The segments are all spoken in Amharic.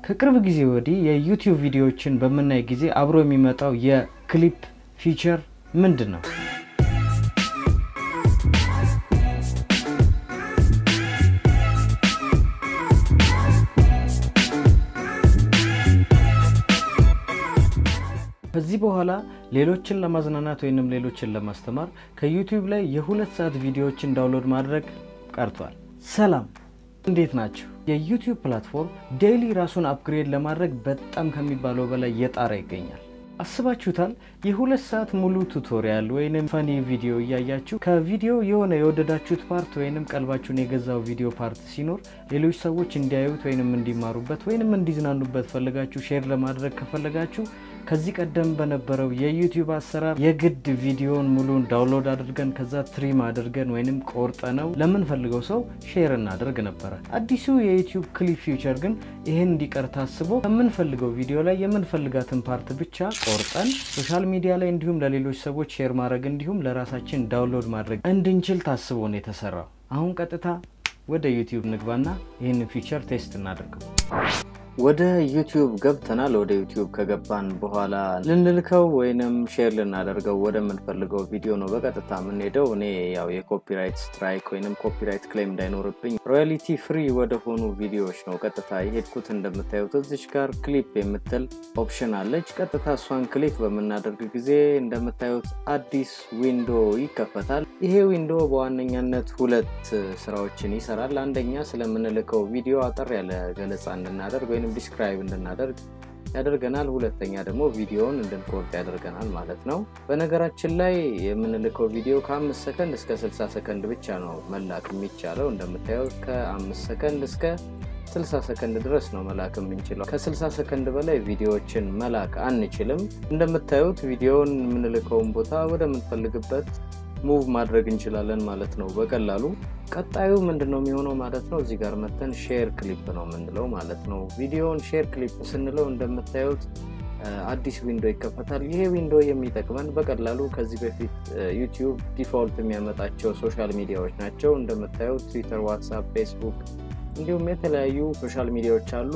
ከቅርብ ጊዜ ወዲህ የዩቲዩብ ቪዲዮዎችን በምናይ ጊዜ አብሮ የሚመጣው የክሊፕ ፊቸር ምንድን ነው? ከዚህ በኋላ ሌሎችን ለማዝናናት ወይንም ሌሎችን ለማስተማር ከዩቲዩብ ላይ የሁለት ሰዓት ቪዲዮዎችን ዳውንሎድ ማድረግ ቀርቷል። ሰላም እንዴት ናቸው? የዩቲዩብ ፕላትፎርም ዴይሊ ራሱን አፕግሬድ ለማድረግ በጣም ከሚባለው በላይ እየጣረ ይገኛል። አስባችሁታል? የሁለት ሰዓት ሙሉ ቱቶሪያል ወይንም ፈኒ ቪዲዮ እያያችሁ ከቪዲዮ የሆነ የወደዳችሁት ፓርት ወይንም ቀልባችሁን የገዛው ቪዲዮ ፓርት ሲኖር ሌሎች ሰዎች እንዲያዩት ወይንም እንዲማሩበት ወይንም እንዲዝናኑበት ፈልጋችሁ ሼር ለማድረግ ከፈለጋችሁ ከዚህ ቀደም በነበረው የዩቲዩብ አሰራር የግድ ቪዲዮን ሙሉን ዳውንሎድ አድርገን ከዛ ትሪም አድርገን ወይንም ቆርጠ ነው ለምንፈልገው ሰው ሼር እናደርግ ነበረ። አዲሱ የዩቲዩብ ክሊፕ ፊውቸር ግን ይህን እንዲቀር ታስቦ ከምንፈልገው ቪዲዮ ላይ የምንፈልጋትን ፓርት ብቻ ቆርጠን ሶሻል ሚዲያ ላይ እንዲሁም ለሌሎች ሰዎች ሼር ማድረግ እንዲሁም ለራሳችን ዳውንሎድ ማድረግ እንድንችል ታስቦ ነው የተሰራው። አሁን ቀጥታ ወደ ዩቲዩብ ንግባና ይህንን ፊውቸር ቴስት እናደርገው። ወደ ዩቲዩብ ገብተናል። ወደ ዩቲዩብ ከገባን በኋላ ልንልከው ወይንም ሼር ልናደርገው ወደምንፈልገው ቪዲዮ ነው በቀጥታ የምንሄደው። እኔ ያው የኮፒራይት ስትራይክ ወይንም ኮፒራይት ክሌም እንዳይኖርብኝ ሮያሊቲ ፍሪ ወደሆኑ ቪዲዮዎች ነው ቀጥታ የሄድኩት። እንደምታዩት እዚች ጋር ክሊፕ የምትል ኦፕሽን አለች። ቀጥታ እሷን ክሊክ በምናደርግ ጊዜ እንደምታዩት አዲስ ዊንዶ ይከፈታል። ይሄ ዊንዶ በዋነኛነት ሁለት ስራዎችን ይሰራል። አንደኛ ስለምንልከው ቪዲዮ አጠር ያለ ገለጻ እንድናደርግ ወይም ዲስክራይብ እንድናደርግ ያደርገናል። ሁለተኛ ደግሞ ቪዲዮውን እንድንቆርጥ ያደርገናል ማለት ነው። በነገራችን ላይ የምንልከው ቪዲዮ ከአምስት ሰከንድ እስከ ስልሳ ሰከንድ ብቻ ነው መላክ የሚቻለው። እንደምታየው ከአምስት ሰከንድ እስከ 60 ሰከንድ ድረስ ነው መላክ የምንችለው። ከ60 ሰከንድ በላይ ቪዲዮዎችን መላክ አንችልም። እንደምታዩት ቪዲዮውን የምንልከውን ቦታ ወደምንፈልግበት ሙቭ ማድረግ እንችላለን ማለት ነው በቀላሉ። ቀጣዩ ምንድን ነው የሚሆነው ማለት ነው? እዚህ ጋር መተን ሼር ክሊፕ ነው የምንለው ማለት ነው። ቪዲዮውን ሼር ክሊፕ ስንለው እንደምታዩት አዲስ ዊንዶ ይከፈታል። ይሄ ዊንዶ የሚጠቅመን በቀላሉ ከዚህ በፊት ዩቲዩብ ዲፎልት የሚያመጣቸው ሶሻል ሚዲያዎች ናቸው። እንደምታዩት ትዊተር፣ ዋትሳፕ፣ ፌስቡክ እንዲሁም የተለያዩ ሶሻል ሚዲያዎች አሉ።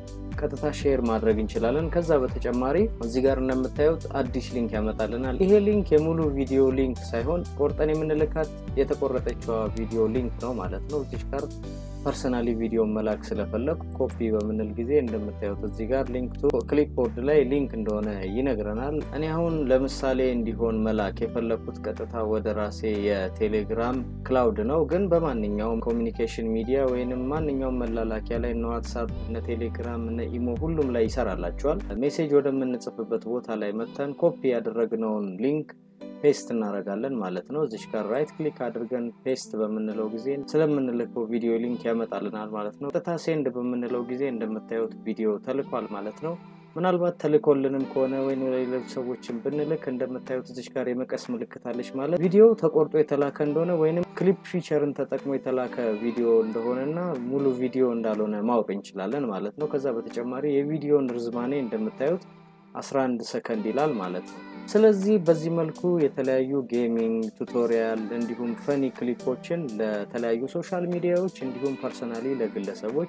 ቀጥታ ሼር ማድረግ እንችላለን። ከዛ በተጨማሪ እዚህ ጋር እንደምታዩት አዲስ ሊንክ ያመጣልናል። ይሄ ሊንክ የሙሉ ቪዲዮ ሊንክ ሳይሆን ቆርጠን የምንልካት የተቆረጠችዋ ቪዲዮ ሊንክ ነው ማለት ነው። እዚች ጋር ፐርሰናሊ ቪዲዮ መላክ ስለፈለግ ኮፒ በምንል ጊዜ እንደምታዩት እዚህ ጋር ሊንክ ቱ ክሊፕቦርድ ላይ ሊንክ እንደሆነ ይነግረናል። እኔ አሁን ለምሳሌ እንዲሆን መላክ የፈለግኩት ቀጥታ ወደ ራሴ የቴሌግራም ክላውድ ነው። ግን በማንኛውም ኮሚኒኬሽን ሚዲያ ወይንም ማንኛውም መላላኪያ ላይ እነ ዋትሳፕ፣ እነ ቴሌግራም፣ እነ ኢሞ ሁሉም ላይ ይሰራላቸዋል። ሜሴጅ ወደምንጽፍበት ቦታ ላይ መተን ኮፒ ያደረግነውን ሊንክ ፔስት እናደርጋለን ማለት ነው። እዚች ጋር ራይት ክሊክ አድርገን ፔስት በምንለው ጊዜ ስለምንልከው ቪዲዮ ሊንክ ያመጣልናል ማለት ነው። ቀጥታ ሴንድ በምንለው ጊዜ እንደምታዩት ቪዲዮ ተልኳል ማለት ነው። ምናልባት ተልኮልንም ከሆነ ወይም ሌሎች ሰዎችን ብንልክ እንደምታዩት እዚች ጋር የመቀስ ምልክት አለች ማለት ቪዲዮ ተቆርጦ የተላከ እንደሆነ ወይም ክሊፕ ፊቸርን ተጠቅሞ የተላከ ቪዲዮ እንደሆነና ሙሉ ቪዲዮ እንዳልሆነ ማወቅ እንችላለን ማለት ነው። ከዛ በተጨማሪ የቪዲዮን ርዝማኔ እንደምታዩት 11 ሰከንድ ይላል ማለት ነው። ስለዚህ በዚህ መልኩ የተለያዩ ጌሚንግ ቱቶሪያል እንዲሁም ፈኒ ክሊፖችን ለተለያዩ ሶሻል ሚዲያዎች እንዲሁም ፐርሰናሊ ለግለሰቦች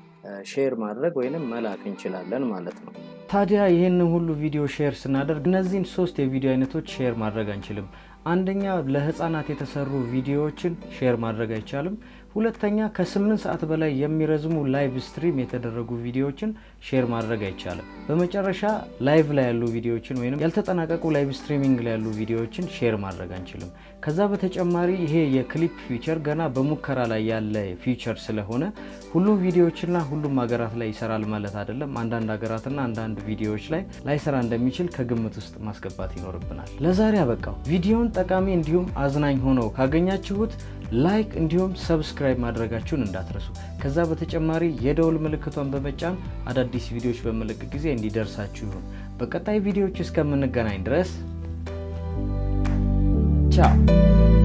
ሼር ማድረግ ወይንም መላክ እንችላለን ማለት ነው። ታዲያ ይህንን ሁሉ ቪዲዮ ሼር ስናደርግ እነዚህን ሶስት የቪዲዮ አይነቶች ሼር ማድረግ አንችልም። አንደኛ ለህፃናት የተሰሩ ቪዲዮዎችን ሼር ማድረግ አይቻልም። ሁለተኛ ከስምንት ሰዓት በላይ የሚረዝሙ ላይቭ ስትሪም የተደረጉ ቪዲዮዎችን ሼር ማድረግ አይቻልም። በመጨረሻ ላይቭ ላይ ያሉ ቪዲዮዎችን ወይም ያልተጠናቀቁ ላይቭ ስትሪሚንግ ላይ ያሉ ቪዲዮዎችን ሼር ማድረግ አንችልም። ከዛ በተጨማሪ ይሄ የክሊፕ ፊቸር ገና በሙከራ ላይ ያለ ፊቸር ስለሆነ ሁሉም ቪዲዮዎችና ሁሉም ሀገራት ላይ ይሰራል ማለት አይደለም። አንዳንድ ሀገራትና አንዳንድ ቪዲዮዎች ላይ ላይሰራ እንደሚችል ከግምት ውስጥ ማስገባት ይኖርብናል። ለዛሬ አበቃው። ቪዲዮውን ጠቃሚ እንዲሁም አዝናኝ ሆነው ካገኛችሁት ላይክ እንዲሁም ሰብስክራይብ ማድረጋችሁን እንዳትረሱ። ከዛ በተጨማሪ የደውል ምልክቷን በመጫን አዳዲስ ቪዲዮዎች በመለቅ ጊዜ እንዲደርሳችሁ ይሁን። በቀጣይ ቪዲዮዎች እስከምንገናኝ ድረስ ቻው።